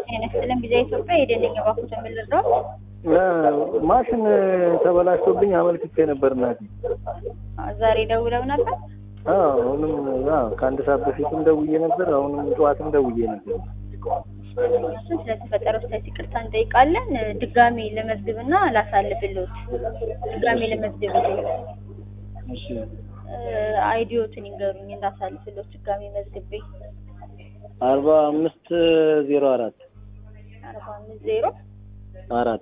ጤና ይስጥልን ቪዛ ኢትዮጵያ የደንኛ ባኩት የምልረው ማሽን ተበላሽቶብኝ አመልክቼ ነበር እናቴ። ዛሬ ደውለው ነበር። አዎ አሁንም አዎ ከአንድ ሰዓት በፊትም ደውዬ ነበር። አሁንም ጠዋትም ደውዬ ነበር። እሱን ስለተፈጠረው ስህተት ይቅርታ እንጠይቃለን። ድጋሜ ለመዝግብና ላሳልፍልዎት ድጋሜ ለመዝግብ እሺ አይዲዮትን ይንገሩኝ እንዳሳልፍልዎት ድጋሜ መዝግቤ አርባ አምስት ዜሮ አራት አርባ አምስት ዜሮ አራት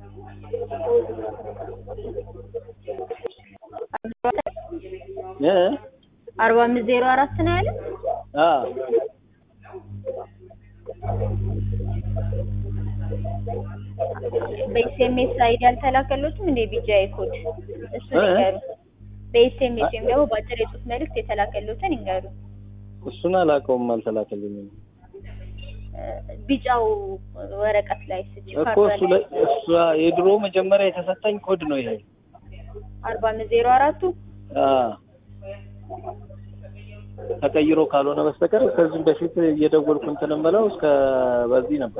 እ አርባ አምስት ዜሮ አራት ነው ያለ አ በኤስኤምኤስ አይዲ አልተላከሎትም እንደ ቢጃይ ኮድ እሱ እ? ይንገሩ። በኤስኤምኤስ ወይም ደግሞ በአጭር የጽሁፍ መልእክት የተላከሎትን ይንገሩ። እሱን አላውቀውም፣ አልተላከልኝም ቢጫው ወረቀት ላይ ስጭ እኮ እሱ ላይ እሱ የድሮ መጀመሪያ የተሰጠኝ ኮድ ነው ይሄ። አርባ አምስት ዜሮ አራቱ አ ተቀይሮ ካልሆነ በስተቀር ከዚህም በፊት እየደወልኩ እንትን የምለው እስከ በዚህ ነበር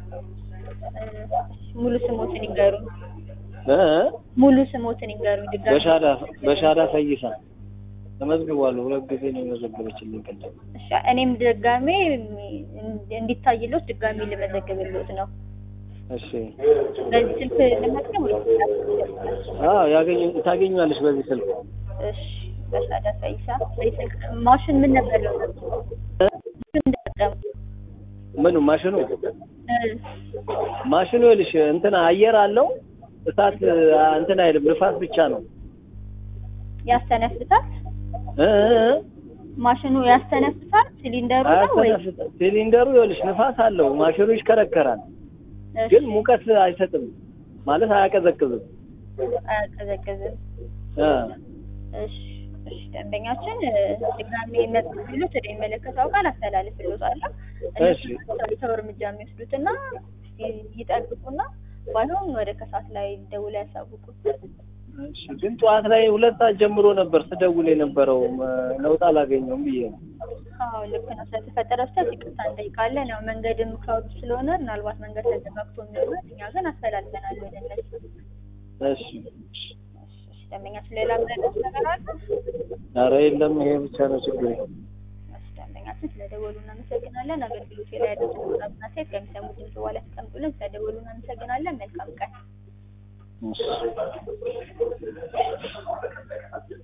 ሙሉ ስሞትን ይንገሩ። እ ሙሉ ስሞትን ይንገሩኝ ድጋሚ። በሻዳ በሻዳ ፈይሳ ተመዝግቧል። ሁለት ጊዜ ነው የመዘገበችልኝ ቅድም። እሺ እኔም ድጋሜ እንዲታይሎት ድጋሜ ልመዘግብሎት ነው። እሺ በዚህ ስልክ ልመዝገብ ወይ? አዎ ያገኙ ታገኛለሽ በዚህ ስልክ እሺ በሻዳ ፈይሳ በዚህ ስልክ ማሽን ምን ነበር ነው? ምን እንደተጠቀሙ? ምኑ ማሽኑ እ ማሽኑ ይልሽ እንትን አየር አለው እሳት አ፣ እንትን አይልም ንፋስ ብቻ ነው ያስተነፍሳል? እ እ እ ማሽኑ ያስተነፍሳል? ሲሊንደሩ ነው ወይ? አያስተነፍስም። ሲሊንደሩ ይልሽ ንፋስ አለው ማሽኑ ይሽከረከራል፣ እሺ፣ ግን ሙቀት አይሰጥም ማለት አያቀዘቅዝም። አያቀዘቅዝም። እ እሺ እሺ ደንበኛችን እ፣ ድጋሜ መዝግብሎት ወደ የሚመለከተው አካል አስተላልፍሎታለሁ። እሺ። እነሱ ሰው እርምጃ የሚወስዱትና እስኪ ይጠብቁና ባይሆን ወደ ከሰዓት ላይ ደውለው ያሳውቁ። እሺ ግን ጠዋት ላይ ሁለት ሰዓት ጀምሮ ነበር ስደውል የነበረው እ፣ ለውጥ አላገኘውም ብዬ ነው። አዎ ልክ ነው። ስለተፈጠረው ስህተት ይቅርታ እንጠይቃለን። ያው መንገድም ክራውድ ስለሆነ ምናልባት መንገድ ተዘጋግቶ የሚሆን እኛ ግን አስተላልፈናል ወደ እነሱ። እሺ እሺ፣ እሺ፣ ደንበኛችን ሌላ ምረዳት ነገር አለ? ኧረ የለም ይሄ ብቻ ነው ችግሬ። እሺ፣ ደንበኛችን ስለደወሉ እናመሰግናለን። አገልግሎት ላይ ያሉትን ቁጥርና ሴት ከሚሰሙት ድምጽ በኋላ ያስቀምጡልን። ስለደወሉ እናመሰግናለን። መልካም ቀን። እሺ